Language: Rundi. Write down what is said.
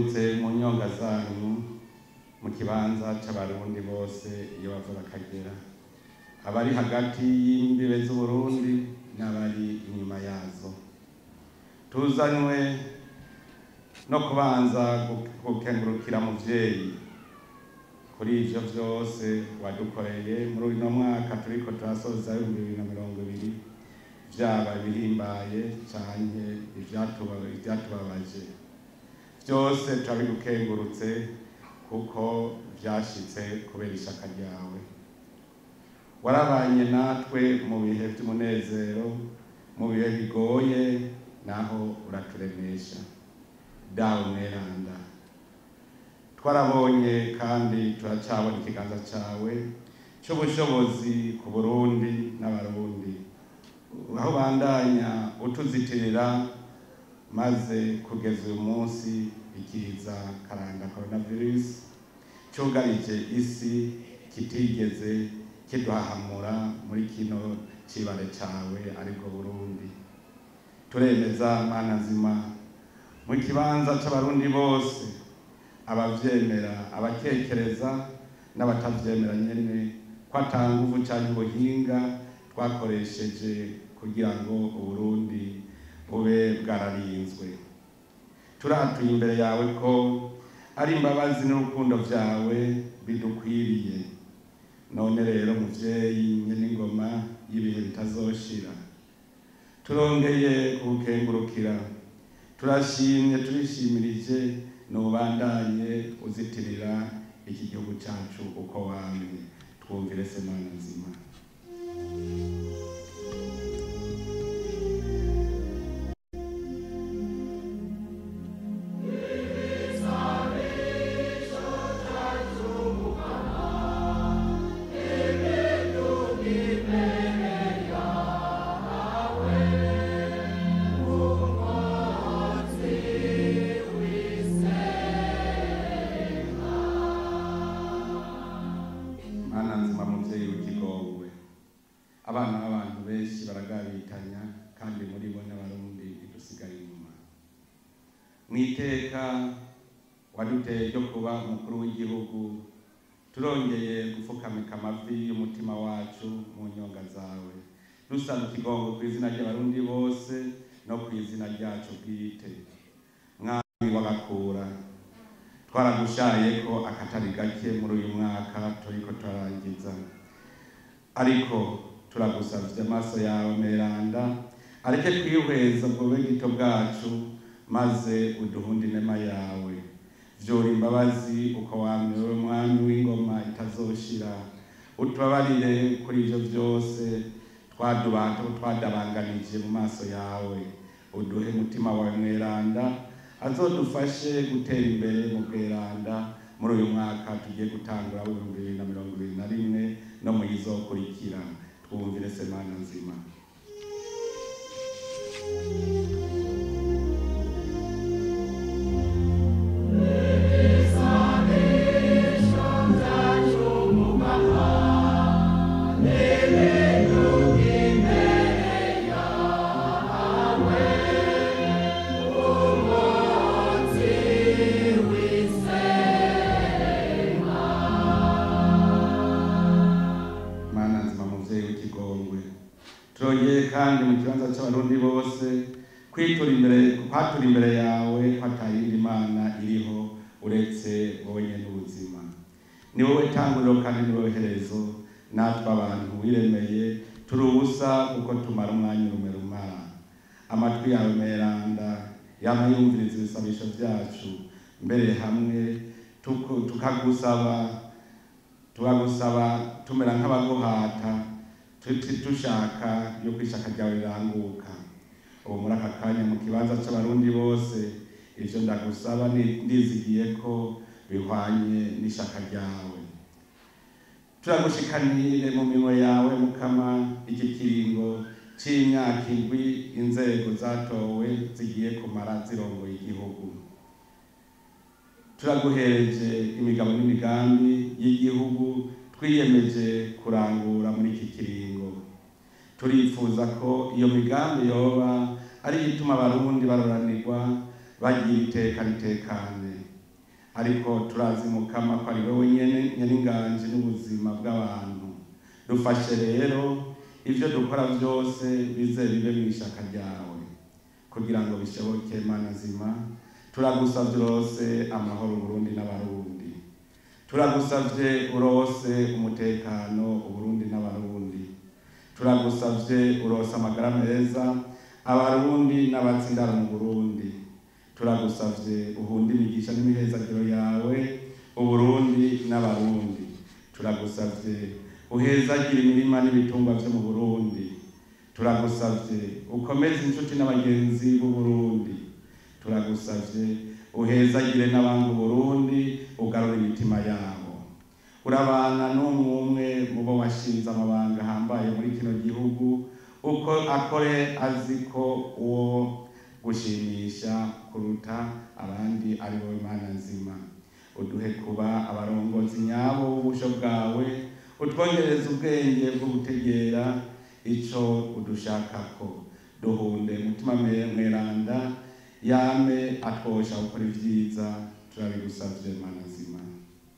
tukengurutse mu nyonga zanyu mu kibanza c'abarundi bose iyo bava bakagera abari hagati y'imbibe z'uburundi n'abari inyuma yazo tuzanywe no kubanza gu- gukengurukira muvyeyi kuri ivyo vyose wadukoreye muri uno mwaka turiko turasoza ibihumbi bibiri na mirongo ibiri vyaba ibihimbaye canke ivyatuba- ivyatubabaje vyose turabigukengurutse kuko vyashitse kubera ishaka ryawe warabanye natwe mu bihe vy'umunezero mu bihe bigoye naho uraturemesha dawe mweranda twarabonye kandi turacabona ikiganza cawe c'ubushobozi ku burundi n'abarundi aho bandanya utuzitirira maze kugeza uyu munsi ikiza karanga coronavirus cyugarije isi kitigeze kiduhahamura muri kino cibare cawe aribwo burundi turemeza mana nzima mu kibanza c'abarundi bose abavyemera abakekereza n'abatavyemera nyene ko ata nguvu canke ubuhinga twakoresheje kugira ngo uburundi bube bwararinzwe turatuye imbere yawe ko ari imbabazi n'urukundo vyawe bidukwiriye none rero muvyeyi nyene ingoma y'ibihe bitazoshira turongeye kugukengurukira turashimye turishimirije nubandanye uzitirira iki gihugu cacu uko wamye twumvire se mana nzima mana nzima muvyeyi w'ikigongwe abana b'abantu benshi baragabitanya kandi muri bo n'abarundi ntidusigaye inyuma mw'iteka waduteye ryo kuba umukuru w'igihugu turongeye gufukamika amavi y'umutima wacu mu nyonga zawe dusaba ikigongo ku izina ry'abarundi bose no ku izina ryacu bwite mwami w'abakura twaragushaye ko akatari gake muri uyu mwaka turiko turarangiza ariko turagusavye amaso yawe meranda areke kwihweza bwobe gito bwacu maze uduhunde inema yawe vyora imbabazi uko wamye wewe mwami w'ingoma itazoshira utubabarire kuri ivyo vyose twadubata twadabanganije mu maso yawe uduhe mutima wawe mweranda azodufashe gutera imbere mu bweranda muri uyu mwaka tugiye gutangura w'ibihumbi bibiri na mirongo ibiri na rimwe no mu yizokurikira twumvire semana nzima mana nzima muvyeyi w'ikigongwe turongeye kandi mu kibanza c'abarundi bose kwitura imbere kwatura imbere yawe ko atayindi mana iriho uretse wowe nyene ubuzima ni wowe tanguriro kandi ni wowe herezo natwe abantu wiremeye turi ubusa kuko tumara umwanya urume rumara amatwi yawe meranda yama yumviriza ibisabisho vyacu mbere hamwe tuku- tukagusaba turagusaba tumera nk'abaguhata tuti dushaka yuko ishaka ryawe riranguka ubu muri aka kanya mu kibanza c'abarundi bose ivyo ndagusaba ni- ndizigiye ko bihwanye n'ishaka ryawe turagushikanire mu minwe yawe mukama iki kiringo c'imyaka indwi inzego zatowe zigiye kumara zirongoye igihugu turaguhereje imigabo n'imigambi y'igihugu twiyemeje kurangura muri iki kiringo turifuza ko iyo migambi yoba ari ituma abarundi baroranirwa bagira iteka ritekane ariko turazi mukama ko ari wowe nyene nyen'inganji n'ubuzima bw'abantu dufashe rero ivyo dukora vyose bize bibe mw'ishaka ryawe kugira ngo bishoboke mana nzima turagusavye urose amahoro Burundi n'abarundi turagusavye urose umutekano Uburundi n'abarundi turagusavye urose amagara meza abarundi n'abatsindara mu Burundi turagusavye uhunde imigisha n'imihezagiro yawe Uburundi n'abarundi turagusavye uhezagire imirima n'ibitungwa vyo mu Burundi turagusavye ukomeze inshuti n'abagenzi b'u Burundi turagusavye uhezagire n'abanga Burundi ugarura imitima yabo urabana n'umwe umwe mu bo washinze amabanga ahambaye muri kino gihugu uko akore azi ko uwo gushimisha kuruta abandi ari wowe Mana nzima uduhe kuba abarongozi nyabo b'ubusho bwawe utwongereze ubwenge bwo gutegera ico udushakako duhunde umutima mweranda yame atwosha gukora ivyiza turabigusavye Mana nzima